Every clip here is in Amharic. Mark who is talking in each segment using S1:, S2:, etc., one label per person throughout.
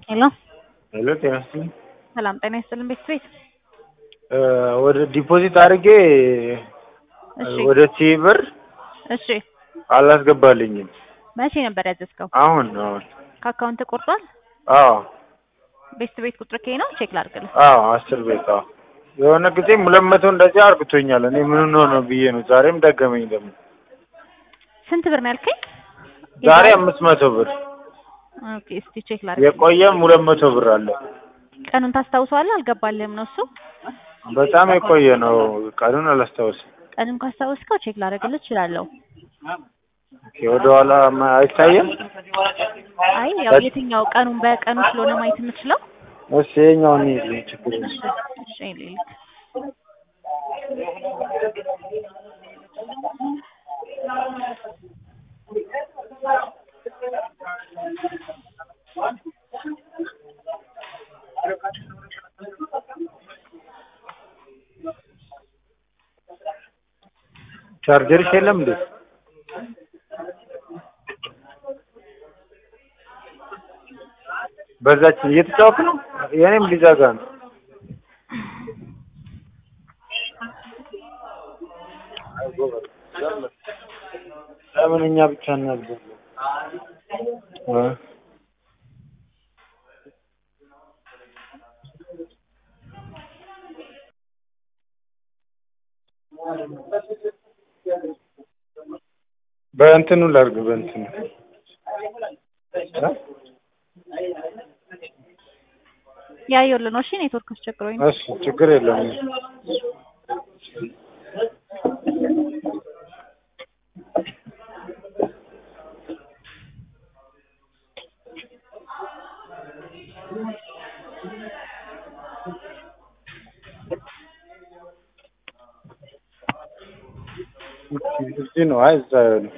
S1: ሄሎ
S2: ሄሎ ጤና ይስጥልኝ።
S1: ሰላም ጤና ይስጥልን ቤት ቤት
S2: እ ወደ ዲፖዚት አድርጌ
S1: እሺ
S2: ወደ ሲ ብር
S1: እሺ
S2: አላስገባልኝም።
S1: መቼ ነበር ያዘዝከው?
S2: አሁን አሁን
S1: ከአካውንት ቆርጧል?
S2: አዎ
S1: ቤት ቤት ቁጥር ከይ ነው ቼክ ላድርግልህ።
S2: አዎ አስር ቤት አዎ የሆነ ጊዜም ሁለት መቶ እንደዚህ አርግቶኛል። እኔ ምን ሆኖ ነው ብዬ ነው። ዛሬም ደገመኝ ደግሞ
S1: ስንት ብር ነው ያልከኝ?
S2: ዛሬ አምስት መቶ ብር
S1: ኦኬ እስቲ ቼክ ላድርግ።
S2: የቆየም ሁለት መቶ ብር አለ።
S1: ቀኑን ታስታውሰዋለህ? አልገባልህም ነው እሱ?
S2: በጣም የቆየ ነው። ቀኑን አላስታውስም።
S1: ቀኑን ካስታወስከው ቼክ ላደርግልህ እችላለሁ።
S2: ኦኬ ወደ ኋላ ማ- አይታየም።
S1: አይ ያው የትኛው ቀኑን በቀኑ ስለሆነ ማየት የምችለው
S2: እሺ ይኸኛውን ይዤ ችግር የለም።
S1: እሺ እሺ ሊልክ
S2: ቻርጀርሽ የለም እንዴ? በዛች እየተጫወክ ነው። የኔም ሊዘጋ ነው። ለምን እኛ ብቻ እናድርግ? እ በእንትኑ ላድርግ በእንትኑ እ
S1: ያየሁልህ ነው። እሺ ኔትወርክ አስቸግሮኝ ነው።
S2: እሺ ችግር የለም። እዚህ ነው። አይ እዛ ነው።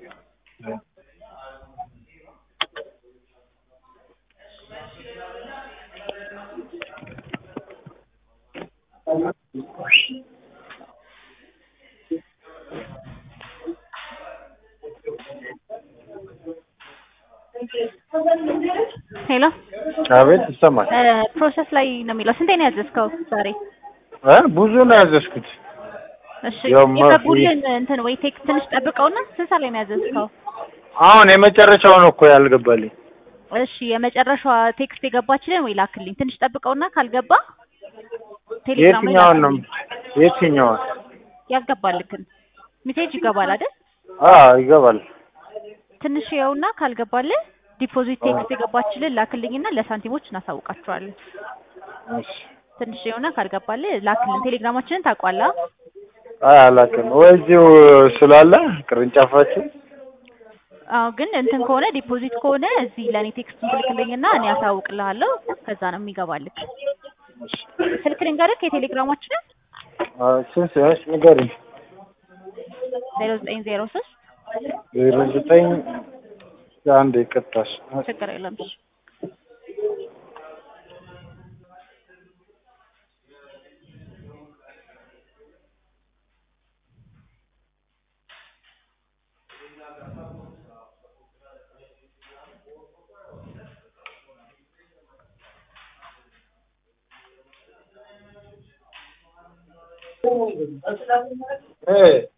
S1: ሄሎ
S2: አቤት ይሰማል።
S1: እ ፕሮሰስ ላይ ነው የሚለው። ስንቴ ነው ያዘዝከው ዛሬ?
S2: እ ብዙ ነው ያዘዝኩት።
S1: እሺ
S2: ያው ማ-
S1: የገቡልን እንትን ወይ ቴክስት ትንሽ ጠብቀውና ስንት ሰዓት ላይ ነው ያዘዝከው?
S2: አሁን የመጨረሻው ነው እኮ ያልገባልኝ።
S1: እሺ የመጨረሻዋ ቴክስት የገባችልን ወይ ላክልኝ። ትንሽ ጠብቀውና ካልገባ ቴሌግራም ላይ
S2: የትኛውን ነው?
S1: ላክልኝ።
S2: የትኛውን?
S1: ያልገባልክን ሜሴጅ ይገባል አይደል?
S2: አዎ ይገባል።
S1: ትንሽ ይኸውና ካልገባልህ ዲፖዚት ቴክስት የገባችልን ላክልኝና ለሳንቲሞች እናሳውቃቸዋለን።
S2: እሺ
S1: ትንሽ ይኸውና ካልገባልህ ላክልን። ቴሌግራማችንን ታውቋላ?
S2: አይ አላውቅም። ወይ እዚሁ ስላለ ቅርንጫፋችን
S1: አዎ ግን እንትን ከሆነ ዲፖዚት ከሆነ እዚህ ለእኔ ቴክስቱን ትልክልኝና እኔ አሳውቅልሃለሁ። ከዛ ነው የሚገባልክ። ስልክ ልንገርክ የቴሌግራማችንን
S2: አ ስንት እሺ ንገሪኝ።
S1: ዜሮ ዘጠኝ ዜሮ ሶስት
S2: ዜሮ ዘጠኝ አንድ ይቅርታሽ
S1: ችግር የለም እሺ።
S2: እ